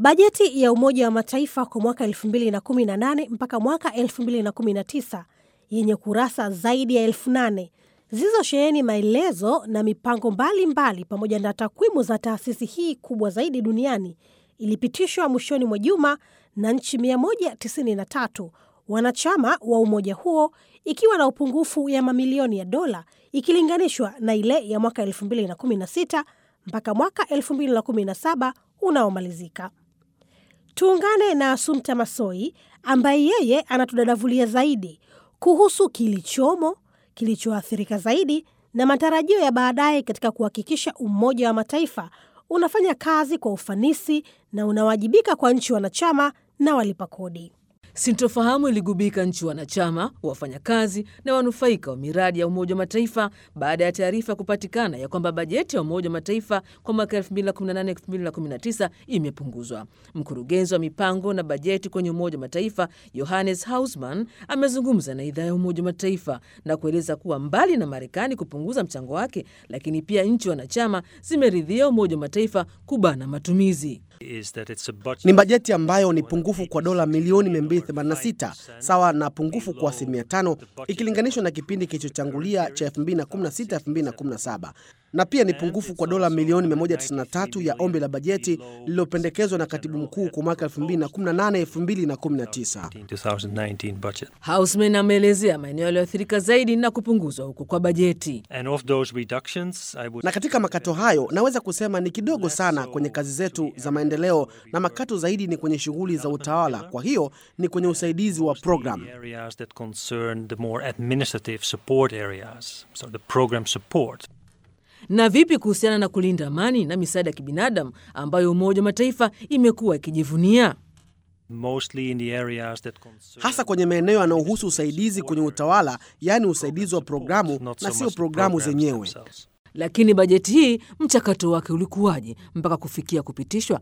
Bajeti ya Umoja wa Mataifa kwa mwaka 2018 mpaka mwaka 2019 yenye kurasa zaidi ya elfu nane zilizosheheni maelezo na mipango mbalimbali mbali, pamoja na takwimu za taasisi hii kubwa zaidi duniani ilipitishwa mwishoni mwa juma na nchi 193 wanachama wa umoja huo, ikiwa na upungufu ya mamilioni ya dola ikilinganishwa na ile ya mwaka 2016 mpaka mwaka 2017 unaomalizika. Tuungane na Asumta Masoi ambaye yeye anatudadavulia zaidi kuhusu kilichomo, kilichoathirika zaidi na matarajio ya baadaye katika kuhakikisha Umoja wa Mataifa unafanya kazi kwa ufanisi na unawajibika kwa nchi wanachama na walipa kodi. Sintofahamu iligubika nchi wanachama, wafanyakazi na wanufaika wa miradi ya Umoja wa Mataifa baada ya taarifa kupatikana ya kwamba bajeti ya Umoja wa Mataifa kwa mwaka 2018-2019 imepunguzwa. Mkurugenzi wa mipango na bajeti kwenye Umoja wa Mataifa Johannes Hausman amezungumza na idhaa ya Umoja wa Mataifa na kueleza kuwa mbali na Marekani kupunguza mchango wake, lakini pia nchi wanachama zimeridhia Umoja wa Mataifa kubana matumizi. Ni bajeti ambayo ni pungufu kwa dola milioni 286 sawa na pungufu kwa asilimia tano ikilinganishwa na kipindi kilichochangulia cha 2016-2017 na pia ni pungufu kwa dola milioni 193 ya ombi la bajeti lililopendekezwa na katibu mkuu kwa mwaka 2018-2019. Hausman ameelezea maeneo yaliyoathirika zaidi na kupunguzwa huko kwa bajeti. Na katika makato hayo naweza kusema ni kidogo sana kwenye kazi zetu za maendeleo, na makato zaidi ni kwenye shughuli za utawala. Kwa hiyo ni kwenye usaidizi wa programu. Na vipi kuhusiana na kulinda amani na misaada ya kibinadamu ambayo Umoja wa Mataifa imekuwa ikijivunia? hasa kwenye maeneo yanayohusu usaidizi kwenye utawala, yaani usaidizi wa programu na sio programu zenyewe. Lakini bajeti hii mchakato wake ulikuwaje mpaka kufikia kupitishwa?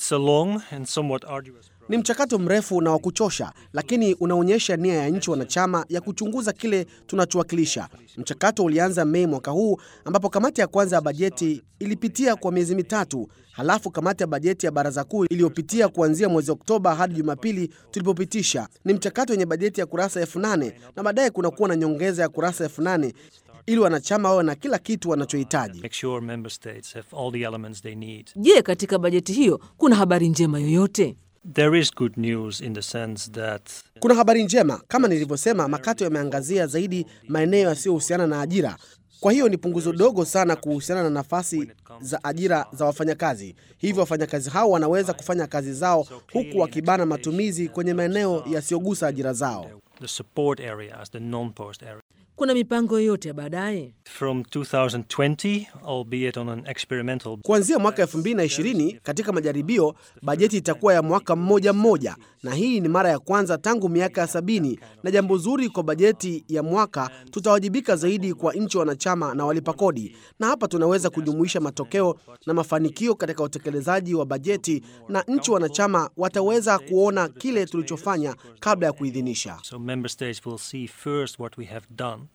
Ni mchakato mrefu na wa kuchosha, lakini unaonyesha nia ya nchi wanachama ya kuchunguza kile tunachowakilisha. Mchakato ulianza Mei mwaka huu, ambapo kamati ya kwanza ya bajeti ilipitia kwa miezi mitatu, halafu kamati ya bajeti ya baraza kuu iliyopitia kuanzia mwezi Oktoba hadi Jumapili tulipopitisha. Ni mchakato wenye bajeti ya kurasa elfu nane na baadaye kunakuwa na nyongeza ya kurasa elfu nane ili wanachama wawe na kila kitu wanachohitaji. Je, katika bajeti hiyo kuna habari njema yoyote? There is good news in the sense that Kuna habari njema, kama nilivyosema, makato yameangazia zaidi maeneo yasiyohusiana na ajira. Kwa hiyo ni punguzo dogo sana kuhusiana na nafasi za ajira za wafanyakazi. Hivyo wafanyakazi hao wanaweza kufanya kazi zao huku wakibana matumizi kwenye maeneo yasiyogusa ajira zao. the support areas, the non-post areas. Kuna mipango yoyote ya baadaye? From 2020, albeit on an experimental Kuanzia mwaka 2020 katika majaribio, bajeti itakuwa ya mwaka mmoja mmoja, na hii ni mara ya kwanza tangu miaka ya sabini. Na jambo zuri kwa bajeti ya mwaka, tutawajibika zaidi kwa nchi wanachama na walipa kodi, na hapa tunaweza kujumuisha matokeo na mafanikio katika utekelezaji wa bajeti, na nchi wanachama wataweza kuona kile tulichofanya kabla ya kuidhinisha. So member states will see first what we have done